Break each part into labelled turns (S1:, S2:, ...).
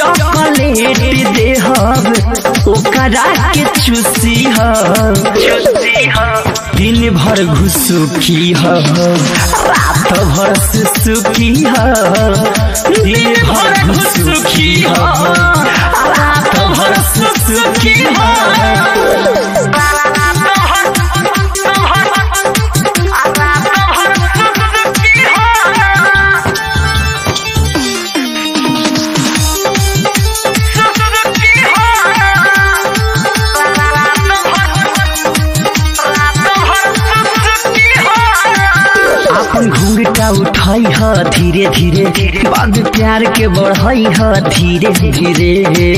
S1: chocolate देहब ओकरा के चूसी ह दिन भर घुसुकी ह रात भर सुसुकी ह दिन भर घुसुकी ह रात भर सुसुकी अपन घुंघटा उठाई ह धीरे धीरे बाद प्यार के बढ़ाई ह धीरे धीरे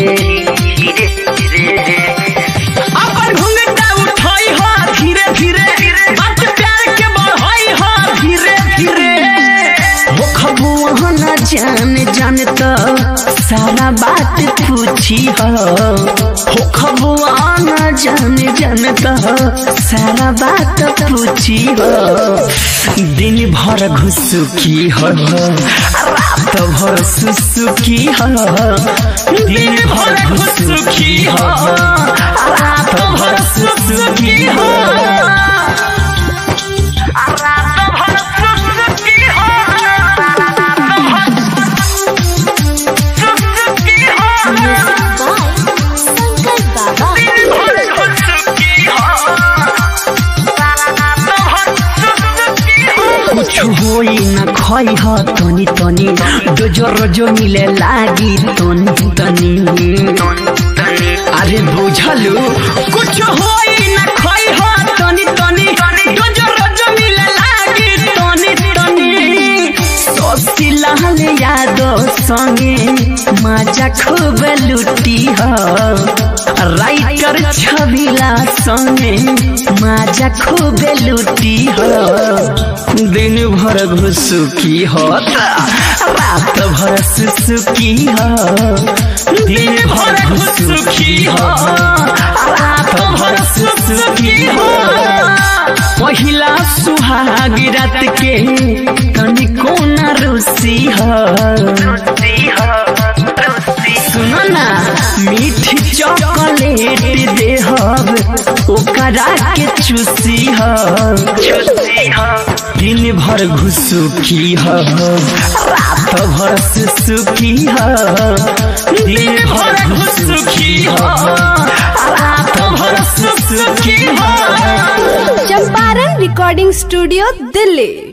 S1: अपन घुंघटा उठाई ह धीरे धीरे बाद प्यार के बढ़ाई ह धीरे धीरे हो खबुआ न जान जान त सारा बात पूछी ह हो खबुआ न जान जान त सारा बात पूछी ह दिन भर घुसुकी ह रात भर सुसुकी ह दिन भर घुसुकी ह रात भर सुसुकी ह
S2: शंकर बाबा
S1: कुछ होई न खई ह तनी तनी डोजो रोजो मिले लागी तनी तनी अरे बुझलू कुछ होई न खई ह तनी तनी डोजो रोजो मिले लागी तनी तनी सोसी लाल यादव संगे मजा खूब लुटी ह राइटर छबिला संगे मजा खूब लुटी ह दिन भर घुसुकी ह रात भर सुसुकी ह दिन भर घुसुकी ह रात भर सुसुकी ह पहिला सुहाग रात के तनिको न रुसी ह सुनो ना मीठी चॉकलेट देहब ओकरा के चूसी ह दिन भर घुसुकी ह रात भर सुसुकी ह दिन भर घुसुकी ह रात भर सुसुकी ह
S2: चंपारण रिकॉर्डिंग स्टूडियो दिल्ली